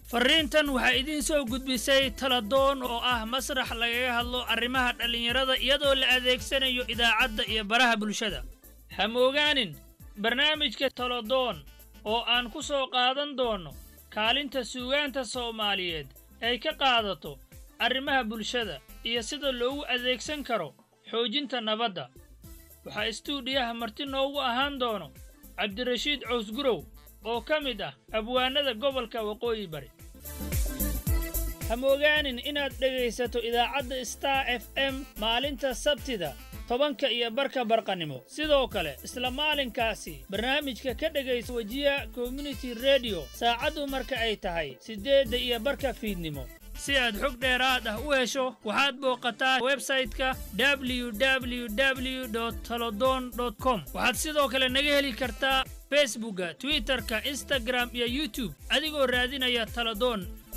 farriintan waxaa idiin soo gudbisay taladoon oo ah masrax lagaga hadlo arrimaha dhallinyarada iyadoo la adeegsanayo idaacadda iyo baraha bulshada ha moogaanin barnaamijka taladoon oo aan ku soo qaadan doonno kaalinta suugaanta soomaaliyeed ay ka qaadato arrimaha bulshada iyo sida loogu adeegsan karo xoojinta nabadda waxaa istuudiyaha marti noogu ahaan doono cabdirashiid cawsgurow oo ka mid ah abwaanada gobolka waqooyi bari ha moogaanin inaad dhegaysato idaacadda star f m maalinta sabtida tobanka iyo barka barqannimo sidoo kale isla maalinkaasi barnaamijka ka dhegaysa wejiya community rediyo saacaddu marka ay tahay siddeedda iyo barka fiidnimo si aad xog dheeraad ah u hesho waxaad booqataa websayte-ka www talodon com waxaad sidoo kale naga heli kartaa facebookga twitterka instagram iyo youtube adigoo raadinaya taladoon